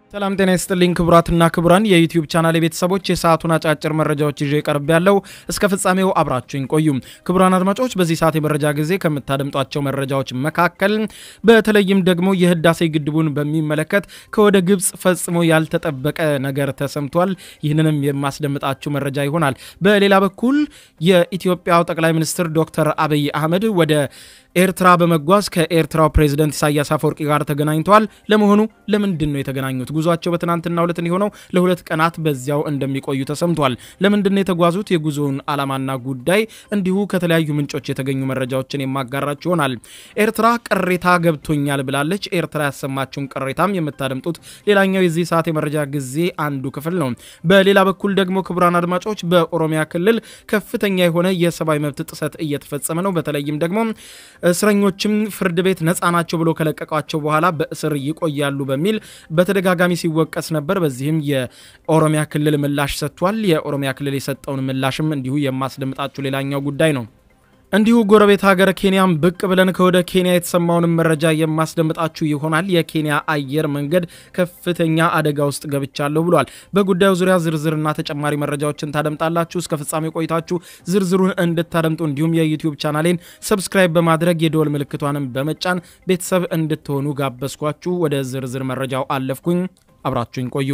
ሰላም ጤና ይስጥልኝ ክቡራትና ክቡራን የዩቲዩብ ቻናል ቤተሰቦች የሰዓቱን አጫጭር መረጃዎች ይዤ ቀርብ ያለው እስከ ፍጻሜው አብራችሁኝ ቆዩ። ክቡራን አድማጮች በዚህ ሰዓት የመረጃ ጊዜ ከምታደምጧቸው መረጃዎች መካከል በተለይም ደግሞ የህዳሴ ግድቡን በሚመለከት ከወደ ግብፅ ፈጽሞ ያልተጠበቀ ነገር ተሰምቷል። ይህንንም የማስደምጣችሁ መረጃ ይሆናል። በሌላ በኩል የኢትዮጵያው ጠቅላይ ሚኒስትር ዶክተር አብይ አህመድ ወደ ኤርትራ በመጓዝ ከኤርትራው ፕሬዝደንት ኢሳያስ አፈወርቂ ጋር ተገናኝተዋል። ለመሆኑ ለምንድን ነው የተገናኙት? ጉዟቸው በትናንትናው ዕለት የሆነው ለሁለት ቀናት በዚያው እንደሚቆዩ ተሰምቷል። ለምንድን ነው የተጓዙት? የጉዞውን ዓላማና ጉዳይ እንዲሁ ከተለያዩ ምንጮች የተገኙ መረጃዎችን የማጋራችሁ ይሆናል። ኤርትራ ቅሬታ ገብቶኛል ብላለች። ኤርትራ ያሰማችውን ቅሬታም የምታደምጡት ሌላኛው የዚህ ሰዓት የመረጃ ጊዜ አንዱ ክፍል ነው። በሌላ በኩል ደግሞ ክቡራን አድማጮች በኦሮሚያ ክልል ከፍተኛ የሆነ የሰብአዊ መብት ጥሰት እየተፈጸመ ነው። በተለይም ደግሞ እስረኞችም ፍርድ ቤት ነፃ ናቸው ብሎ ከለቀቋቸው በኋላ በእስር ይቆያሉ በሚል በተደጋጋሚ ሲወቀስ ነበር። በዚህም የኦሮሚያ ክልል ምላሽ ሰጥቷል። የኦሮሚያ ክልል የሰጠውን ምላሽም እንዲሁ የማስደምጣችሁ ሌላኛው ጉዳይ ነው። እንዲሁ ጎረቤት ሀገር ኬንያም ብቅ ብለን ከወደ ኬንያ የተሰማውንም መረጃ የማስደምጣችሁ ይሆናል። የኬንያ አየር መንገድ ከፍተኛ አደጋ ውስጥ ገብቻለሁ ብሏል። በጉዳዩ ዙሪያ ዝርዝርና ተጨማሪ መረጃዎችን ታደምጣላችሁ። እስከ ፍጻሜ ቆይታችሁ ዝርዝሩን እንድታደምጡ እንዲሁም የዩቲዩብ ቻናሌን ሰብስክራይብ በማድረግ የደወል ምልክቷንም በመጫን ቤተሰብ እንድትሆኑ ጋበዝኳችሁ። ወደ ዝርዝር መረጃው አለፍኩኝ። አብራችሁኝ ቆዩ።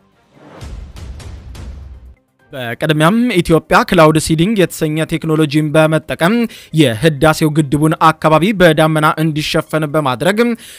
በቅድሚያም ኢትዮጵያ ክላውድ ሲዲንግ የተሰኘ ቴክኖሎጂን በመጠቀም የህዳሴው ግድቡን አካባቢ በዳመና እንዲሸፈን በማድረግ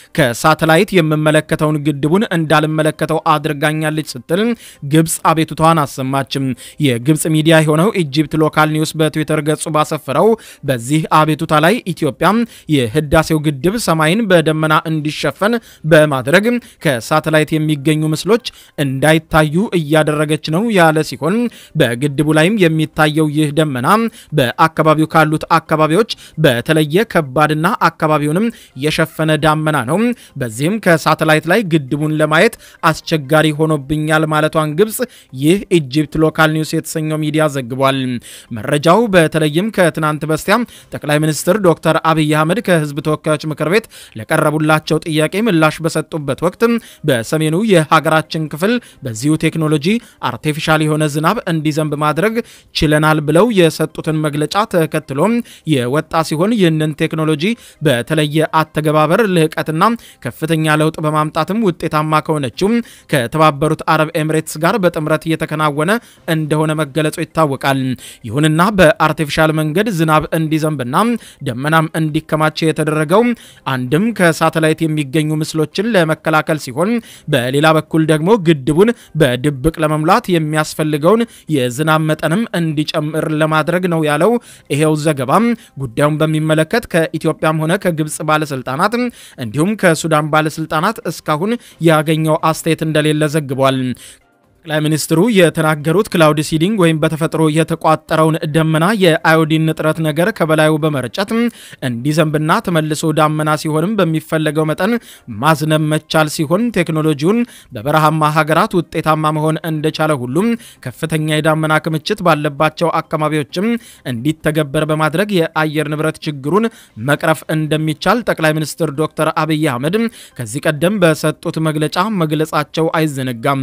ከሳተላይት የምመለከተውን ግድቡን እንዳልመለከተው አድርጋኛለች ስትል ግብፅ አቤቱታዋን አሰማችም። የግብፅ ሚዲያ የሆነው ኢጂፕት ሎካል ኒውስ በትዊተር ገጹ ባሰፈረው በዚህ አቤቱታ ላይ ኢትዮጵያ የህዳሴው ግድብ ሰማይን በደመና እንዲሸፈን በማድረግ ከሳተላይት የሚገኙ ምስሎች እንዳይታዩ እያደረገች ነው ያለ ሲሆን በግድቡ ላይም የሚታየው ይህ ደመና በአካባቢው ካሉት አካባቢዎች በተለየ ከባድና አካባቢውንም የሸፈነ ዳመና ነው። በዚህም ከሳተላይት ላይ ግድቡን ለማየት አስቸጋሪ ሆኖብኛል ማለቷን ግብፅ ይህ ኢጂፕት ሎካል ኒውስ የተሰኘው ሚዲያ ዘግቧል። መረጃው በተለይም ከትናንት በስቲያ ጠቅላይ ሚኒስትር ዶክተር አብይ አህመድ ከህዝብ ተወካዮች ምክር ቤት ለቀረቡላቸው ጥያቄ ምላሽ በሰጡበት ወቅት በሰሜኑ የሀገራችን ክፍል በዚሁ ቴክኖሎጂ አርቲፊሻል የሆነ ዝናብ እንዲዘንብ ማድረግ ችለናል ብለው የሰጡትን መግለጫ ተከትሎ የወጣ ሲሆን ይህንን ቴክኖሎጂ በተለየ አተገባበር ልህቀትና ከፍተኛ ለውጥ በማምጣትም ውጤታማ ከሆነችው ከተባበሩት አረብ ኤምሬትስ ጋር በጥምረት እየተከናወነ እንደሆነ መገለጹ ይታወቃል። ይሁንና በአርቲፊሻል መንገድ ዝናብ እንዲዘንብና ደመናም እንዲከማች የተደረገው አንድም ከሳተላይት የሚገኙ ምስሎችን ለመከላከል ሲሆን፣ በሌላ በኩል ደግሞ ግድቡን በድብቅ ለመሙላት የሚያስፈልገውን የዝናብ መጠንም እንዲጨምር ለማድረግ ነው ያለው ይሄው ዘገባ። ጉዳዩን በሚመለከት ከኢትዮጵያም ሆነ ከግብፅ ባለስልጣናት እንዲሁም ከሱዳን ባለስልጣናት እስካሁን ያገኘው አስተያየት እንደሌለ ዘግቧል። ጠቅላይ ሚኒስትሩ የተናገሩት ክላውድ ሲዲንግ ወይም በተፈጥሮ የተቋጠረውን ደመና የአዮዲን ንጥረት ነገር ከበላዩ በመርጨት እንዲዘንብና ተመልሶ ዳመና ሲሆንም በሚፈለገው መጠን ማዝነብ መቻል ሲሆን ቴክኖሎጂውን በበረሃማ ሀገራት ውጤታማ መሆን እንደቻለ ሁሉም ከፍተኛ የዳመና ክምችት ባለባቸው አካባቢዎችም እንዲተገበር በማድረግ የአየር ንብረት ችግሩን መቅረፍ እንደሚቻል ጠቅላይ ሚኒስትር ዶክተር አብይ አህመድ ከዚህ ቀደም በሰጡት መግለጫ መግለጻቸው አይዘነጋም።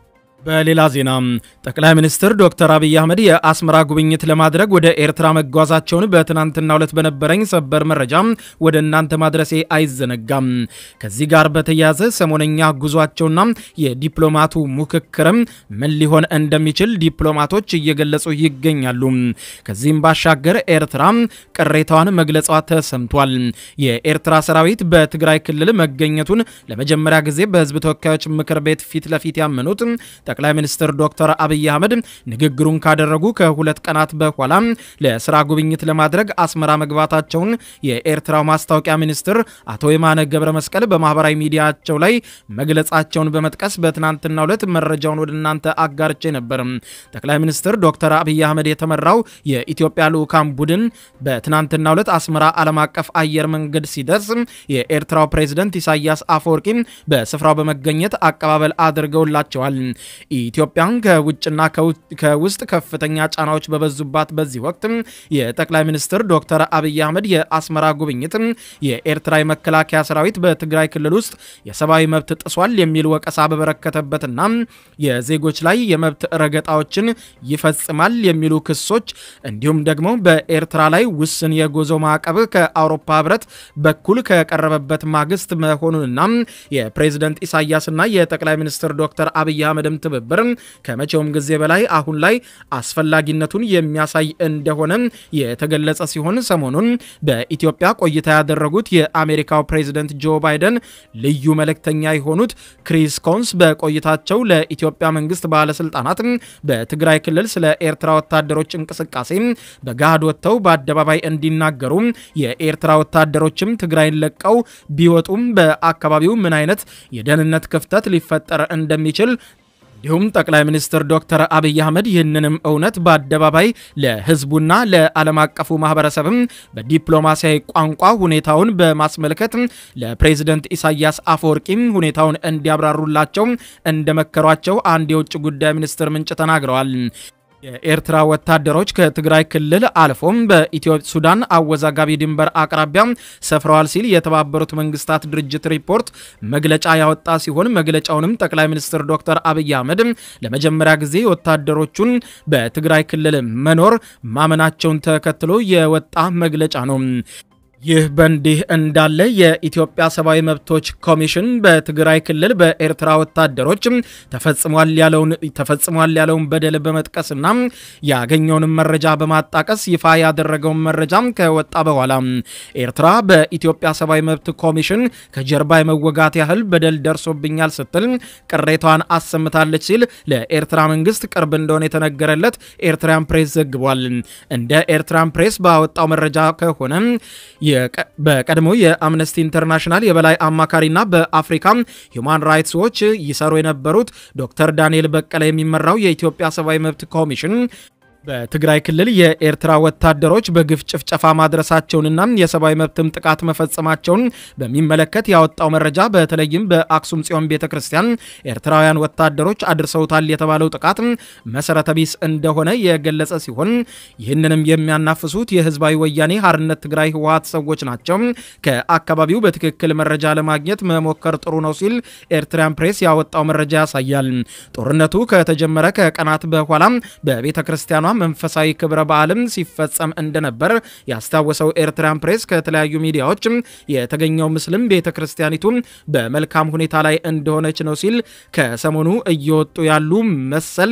በሌላ ዜና ጠቅላይ ሚኒስትር ዶክተር አብይ አህመድ የአስመራ ጉብኝት ለማድረግ ወደ ኤርትራ መጓዛቸውን በትናንትናው ዕለት በነበረኝ ሰበር መረጃ ወደ እናንተ ማድረሴ አይዘነጋም። ከዚህ ጋር በተያያዘ ሰሞነኛ ጉዟቸውና የዲፕሎማቱ ሙክክርም ምን ሊሆን እንደሚችል ዲፕሎማቶች እየገለጹ ይገኛሉ። ከዚህም ባሻገር ኤርትራ ቅሬታዋን መግለጿ ተሰምቷል። የኤርትራ ሰራዊት በትግራይ ክልል መገኘቱን ለመጀመሪያ ጊዜ በህዝብ ተወካዮች ምክር ቤት ፊት ለፊት ያመኑት ጠቅላይ ሚኒስትር ዶክተር አብይ አህመድ ንግግሩን ካደረጉ ከሁለት ቀናት በኋላ ለስራ ጉብኝት ለማድረግ አስመራ መግባታቸውን የኤርትራው ማስታወቂያ ሚኒስትር አቶ የማነ ገብረ መስቀል በማህበራዊ ሚዲያቸው ላይ መግለጻቸውን በመጥቀስ በትናንትናው ዕለት መረጃውን ወደ እናንተ አጋርቼ ነበር። ጠቅላይ ሚኒስትር ዶክተር አብይ አህመድ የተመራው የኢትዮጵያ ልዑካን ቡድን በትናንትናው ዕለት አስመራ ዓለም አቀፍ አየር መንገድ ሲደርስ የኤርትራው ፕሬዝደንት ኢሳያስ አፈወርቂ በስፍራው በመገኘት አቀባበል አድርገውላቸዋል። ኢትዮጵያን ከውጭና ከውስጥ ከፍተኛ ጫናዎች በበዙባት በዚህ ወቅት የጠቅላይ ሚኒስትር ዶክተር አብይ አህመድ የአስመራ ጉብኝት የኤርትራ የመከላከያ ሰራዊት በትግራይ ክልል ውስጥ የሰብአዊ መብት ጥሷል የሚል ወቀሳ በበረከተበትና የዜጎች ላይ የመብት ረገጣዎችን ይፈጽማል የሚሉ ክሶች እንዲሁም ደግሞ በኤርትራ ላይ ውስን የጉዞ ማዕቀብ ከአውሮፓ ህብረት በኩል ከቀረበበት ማግስት መሆኑንና የፕሬዝደንት ኢሳያስና የጠቅላይ ሚኒስትር ዶክተር አብይ አህመድም ትብብር ከመቼውም ጊዜ በላይ አሁን ላይ አስፈላጊነቱን የሚያሳይ እንደሆነ የተገለጸ ሲሆን ሰሞኑን በኢትዮጵያ ቆይታ ያደረጉት የአሜሪካው ፕሬዝደንት ጆ ባይደን ልዩ መልእክተኛ የሆኑት ክሪስ ኮንስ በቆይታቸው ለኢትዮጵያ መንግስት ባለስልጣናት በትግራይ ክልል ስለ ኤርትራ ወታደሮች እንቅስቃሴ በገሃድ ወጥተው በአደባባይ እንዲናገሩ የኤርትራ ወታደሮችም ትግራይን ለቀው ቢወጡም በአካባቢው ምን አይነት የደህንነት ክፍተት ሊፈጠር እንደሚችል እንዲሁም ጠቅላይ ሚኒስትር ዶክተር አብይ አህመድ ይህንንም እውነት በአደባባይ ለህዝቡና ለዓለም አቀፉ ማህበረሰብም በዲፕሎማሲያዊ ቋንቋ ሁኔታውን በማስመልከት ለፕሬዝደንት ኢሳያስ አፈወርቂም ሁኔታውን እንዲያብራሩላቸው እንደመከሯቸው አንድ የውጭ ጉዳይ ሚኒስትር ምንጭ ተናግረዋል። የኤርትራ ወታደሮች ከትግራይ ክልል አልፎም በኢትዮ ሱዳን አወዛጋቢ ድንበር አቅራቢያ ሰፍረዋል ሲል የተባበሩት መንግስታት ድርጅት ሪፖርት መግለጫ ያወጣ ሲሆን መግለጫውንም ጠቅላይ ሚኒስትር ዶክተር አብይ አህመድ ለመጀመሪያ ጊዜ ወታደሮቹን በትግራይ ክልል መኖር ማመናቸውን ተከትሎ የወጣ መግለጫ ነው። ይህ በእንዲህ እንዳለ የኢትዮጵያ ሰብአዊ መብቶች ኮሚሽን በትግራይ ክልል በኤርትራ ወታደሮች ተፈጽሟል ያለውን ተፈጽሟል ያለውን በደል በመጥቀስና ያገኘውን መረጃ በማጣቀስ ይፋ ያደረገውን መረጃ ከወጣ በኋላ ኤርትራ በኢትዮጵያ ሰብአዊ መብት ኮሚሽን ከጀርባ የመወጋት ያህል በደል ደርሶብኛል ስትል ቅሬታዋን አሰምታለች ሲል ለኤርትራ መንግስት ቅርብ እንደሆነ የተነገረለት ኤርትራን ፕሬስ ዘግቧል። እንደ ኤርትራን ፕሬስ ባወጣው መረጃ ከሆነ በቀድሞ የአምነስቲ ኢንተርናሽናል የበላይ አማካሪና በአፍሪካ ሁማን ራይትስ ዎች ይሰሩ የነበሩት ዶክተር ዳንኤል በቀለ የሚመራው የኢትዮጵያ ሰብአዊ መብት ኮሚሽን በትግራይ ክልል የኤርትራ ወታደሮች በግፍ ጭፍጨፋ ማድረሳቸውንና የሰብአዊ መብትም ጥቃት መፈጸማቸውን በሚመለከት ያወጣው መረጃ በተለይም በአክሱም ጽዮን ቤተ ክርስቲያን ኤርትራውያን ወታደሮች አድርሰውታል የተባለው ጥቃት መሰረተ ቢስ እንደሆነ የገለጸ ሲሆን ይህንንም የሚያናፍሱት የህዝባዊ ወያኔ ሀርነት ትግራይ ህወሀት ሰዎች ናቸው። ከአካባቢው በትክክል መረጃ ለማግኘት መሞከር ጥሩ ነው ሲል ኤርትራን ፕሬስ ያወጣው መረጃ ያሳያል። ጦርነቱ ከተጀመረ ከቀናት በኋላ በቤተ ክርስቲያኗ መንፈሳዊ ክብረ በዓልም ሲፈጸም እንደነበር ያስታወሰው ኤርትራን ፕሬስ ከተለያዩ ሚዲያዎች የተገኘው ምስልም ቤተ ክርስቲያኒቱ በመልካም ሁኔታ ላይ እንደሆነች ነው ሲል ከሰሞኑ እየወጡ ያሉ መሰል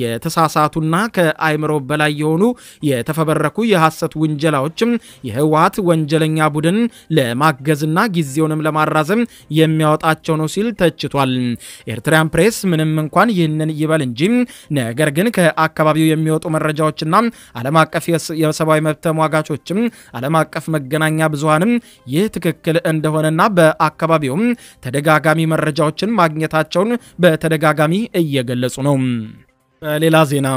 የተሳሳቱና ከአይምሮ በላይ የሆኑ የተፈበረኩ የሐሰት ውንጀላዎችም የህወሀት ወንጀለኛ ቡድን ለማገዝና ጊዜውንም ለማራዘም የሚያወጣቸው ነው ሲል ተችቷል። ኤርትራን ፕሬስ ምንም እንኳን ይህንን ይበል እንጂ ነገር ግን ከአካባቢው የሚወጡ መረጃዎችና ዓለም አቀፍ የሰብአዊ መብት ተሟጋቾችም ዓለም አቀፍ መገናኛ ብዙሃንም ይህ ትክክል እንደሆነና በአካባቢውም ተደጋጋሚ መረጃዎችን ማግኘታቸውን በተደጋጋሚ እየገለጹ ነው። በሌላ ዜና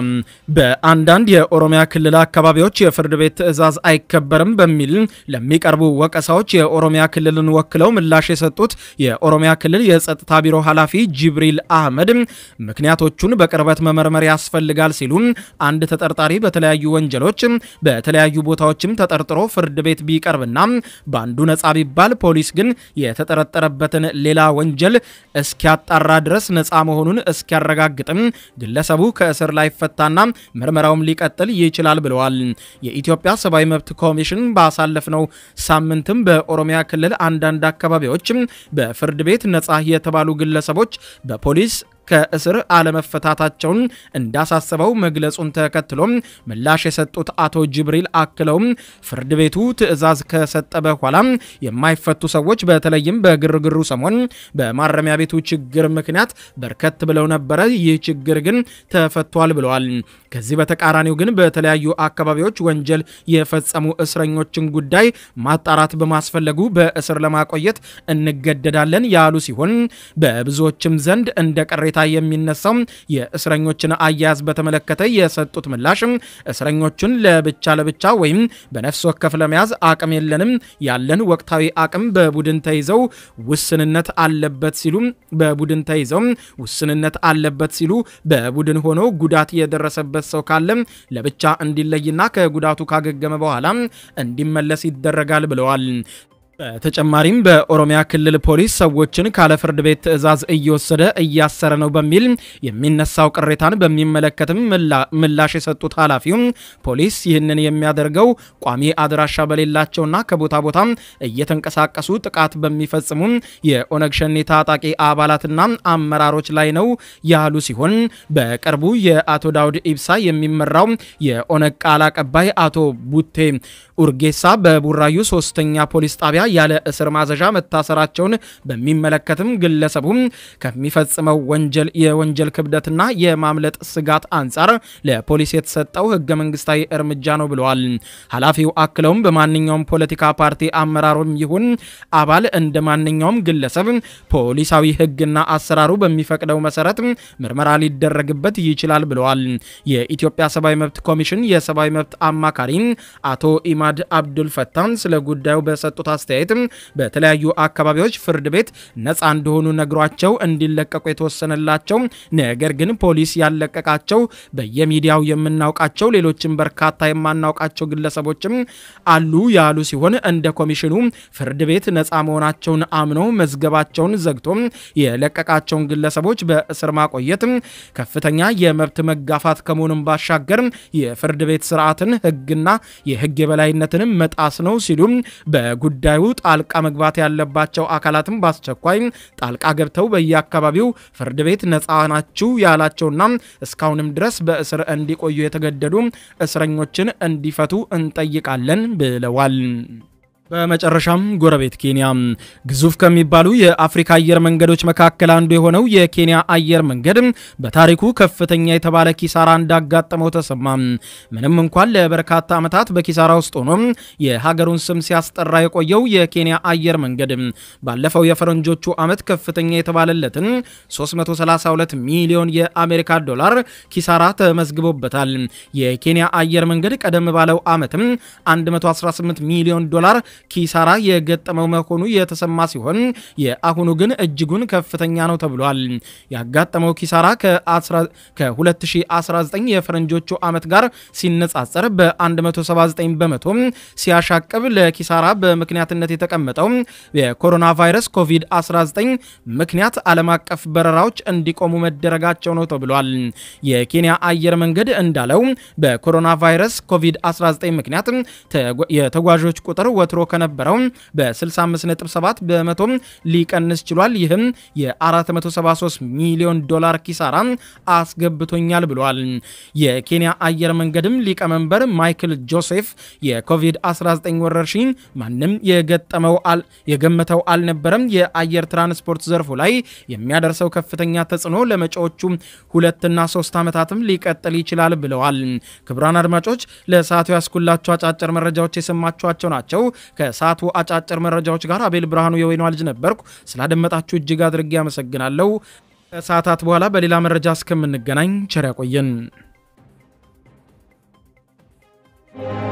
በአንዳንድ የኦሮሚያ ክልል አካባቢዎች የፍርድ ቤት ትዕዛዝ አይከበርም በሚል ለሚቀርቡ ወቀሳዎች የኦሮሚያ ክልልን ወክለው ምላሽ የሰጡት የኦሮሚያ ክልል የጸጥታ ቢሮ ኃላፊ ጅብሪል አህመድ ምክንያቶቹን በቅርበት መመርመር ያስፈልጋል ሲሉ አንድ ተጠርጣሪ በተለያዩ ወንጀሎች በተለያዩ ቦታዎችም ተጠርጥሮ ፍርድ ቤት ቢቀርብና በአንዱ ነጻ ቢባል ፖሊስ ግን የተጠረጠረበትን ሌላ ወንጀል እስኪያጣራ ድረስ ነጻ መሆኑን እስኪያረጋግጥም ግለሰቡ ከእስር ላይ ፈታና ምርመራውም ሊቀጥል ይችላል ብለዋል። የኢትዮጵያ ሰብአዊ መብት ኮሚሽን ባሳለፍነው ሳምንትም በኦሮሚያ ክልል አንዳንድ አካባቢዎች በፍርድ ቤት ነጻ የተባሉ ግለሰቦች በፖሊስ ከእስር አለመፈታታቸውን እንዳሳሰበው መግለጹን ተከትሎም ምላሽ የሰጡት አቶ ጅብሪል አክለውም ፍርድ ቤቱ ትዕዛዝ ከሰጠ በኋላ የማይፈቱ ሰዎች በተለይም በግርግሩ ሰሞን በማረሚያ ቤቱ ችግር ምክንያት በርከት ብለው ነበረ። ይህ ችግር ግን ተፈቷል ብለዋል። ከዚህ በተቃራኒው ግን በተለያዩ አካባቢዎች ወንጀል የፈጸሙ እስረኞችን ጉዳይ ማጣራት በማስፈለጉ በእስር ለማቆየት እንገደዳለን ያሉ ሲሆን በብዙዎችም ዘንድ እንደ ቅሬታ ቅሬታ የሚነሳው የእስረኞችን አያያዝ በተመለከተ የሰጡት ምላሽ እስረኞቹን ለብቻ ለብቻ ወይም በነፍስ ወከፍ ለመያዝ አቅም የለንም፣ ያለን ወቅታዊ አቅም በቡድን ተይዘው ውስንነት አለበት ሲሉ በቡድን ተይዘው ውስንነት አለበት ሲሉ በቡድን ሆኖ ጉዳት የደረሰበት ሰው ካለ ለብቻ እንዲለይና ከጉዳቱ ካገገመ በኋላ እንዲመለስ ይደረጋል ብለዋል። በተጨማሪም በኦሮሚያ ክልል ፖሊስ ሰዎችን ካለ ፍርድ ቤት ትዕዛዝ እየወሰደ እያሰረ ነው በሚል የሚነሳው ቅሬታን በሚመለከትም ምላሽ የሰጡት ኃላፊው ፖሊስ ይህንን የሚያደርገው ቋሚ አድራሻ በሌላቸውና ከቦታ ቦታ እየተንቀሳቀሱ ጥቃት በሚፈጽሙ የኦነግ ሸኔ ታጣቂ አባላትና አመራሮች ላይ ነው ያሉ ሲሆን በቅርቡ የአቶ ዳውድ ኢብሳ የሚመራው የኦነግ ቃል አቀባይ አቶ ቡቴ ኡርጌሳ በቡራዩ ሶስተኛ ፖሊስ ጣቢያ ያለ እስር ማዘዣ መታሰራቸውን በሚመለከትም ግለሰቡ ከሚፈጽመው ወንጀል የወንጀል ክብደትና የማምለጥ ስጋት አንጻር ለፖሊስ የተሰጠው ህገ መንግስታዊ እርምጃ ነው ብለዋል። ኃላፊው አክለውም በማንኛውም ፖለቲካ ፓርቲ አመራሩም ይሁን አባል እንደ ማንኛውም ግለሰብ ፖሊሳዊ ህግና አሰራሩ በሚፈቅደው መሰረት ምርመራ ሊደረግበት ይችላል ብለዋል። የኢትዮጵያ ሰብአዊ መብት ኮሚሽን የሰብአዊ መብት አማካሪ አቶ ኢማድ አብዱል ፈታን ስለ ጉዳዩ በሰጡት አስተያየት በተለያዩ አካባቢዎች ፍርድ ቤት ነፃ እንደሆኑ ነግሯቸው እንዲለቀቁ የተወሰነላቸው ነገር ግን ፖሊስ ያለቀቃቸው በየሚዲያው የምናውቃቸው ሌሎችም በርካታ የማናውቃቸው ግለሰቦችም አሉ ያሉ ሲሆን እንደ ኮሚሽኑ ፍርድ ቤት ነፃ መሆናቸውን አምኖ መዝገባቸውን ዘግቶ የለቀቃቸውን ግለሰቦች በእስር ማቆየት ከፍተኛ የመብት መጋፋት ከመሆኑም ባሻገር የፍርድ ቤት ስርዓትን ህግና የህግ የበላይነትንም መጣስ ነው ሲሉ በጉዳዩ ጣልቃ መግባት ያለባቸው አካላትም በአስቸኳይ ጣልቃ ገብተው በየአካባቢው ፍርድ ቤት ነፃ ናችሁ ያላቸውና እስካሁንም ድረስ በእስር እንዲቆዩ የተገደዱ እስረኞችን እንዲፈቱ እንጠይቃለን ብለዋል። በመጨረሻም ጎረቤት ኬንያ ግዙፍ ከሚባሉ የአፍሪካ አየር መንገዶች መካከል አንዱ የሆነው የኬንያ አየር መንገድ በታሪኩ ከፍተኛ የተባለ ኪሳራ እንዳጋጠመው ተሰማ። ምንም እንኳን ለበርካታ ዓመታት በኪሳራ ውስጥ ሆኖ የሀገሩን ስም ሲያስጠራ የቆየው የኬንያ አየር መንገድ ባለፈው የፈረንጆቹ ዓመት ከፍተኛ የተባለለትን 332 ሚሊዮን የአሜሪካ ዶላር ኪሳራ ተመዝግቦበታል። የኬንያ አየር መንገድ ቀደም ባለው ዓመትም 118 ሚሊዮን ዶላር ኪሳራ የገጠመው መሆኑ የተሰማ ሲሆን የአሁኑ ግን እጅጉን ከፍተኛ ነው ተብሏል። ያጋጠመው ኪሳራ ከ2019 የፈረንጆቹ ዓመት ጋር ሲነጻጸር በ179 በመቶ ሲያሻቅብ ለኪሳራ በምክንያትነት የተቀመጠው የኮሮና ቫይረስ ኮቪድ-19 ምክንያት ዓለም አቀፍ በረራዎች እንዲቆሙ መደረጋቸው ነው ተብሏል። የኬንያ አየር መንገድ እንዳለው በኮሮና ቫይረስ ኮቪድ-19 ምክንያት የተጓዦች ቁጥር ወትሮ ከነበረው በ65.7 በመቶ ሊቀንስ ችሏል። ይህም የ473 ሚሊዮን ዶላር ኪሳራ አስገብቶኛል ብሏል። የኬንያ አየር መንገድም ሊቀመንበር ማይክል ጆሴፍ የኮቪድ-19 ወረርሽኝ ማንም የገመተው አልነበረም፣ የአየር ትራንስፖርት ዘርፉ ላይ የሚያደርሰው ከፍተኛ ተጽዕኖ ለመጪዎቹ ሁለትና ሶስት ዓመታትም ሊቀጥል ይችላል ብለዋል። ክቡራን አድማጮች ለሰዓቱ ያስኩላቸው አጫጭር መረጃዎች የሰማችኋቸው ናቸው። ከሰዓቱ አጫጭር መረጃዎች ጋር አቤል ብርሃኑ የወይኗ ልጅ ነበርኩ። ስላደመጣችሁ እጅግ አድርጌ አመሰግናለሁ። ከሰዓታት በኋላ በሌላ መረጃ እስከምንገናኝ ቸር ያቆየን።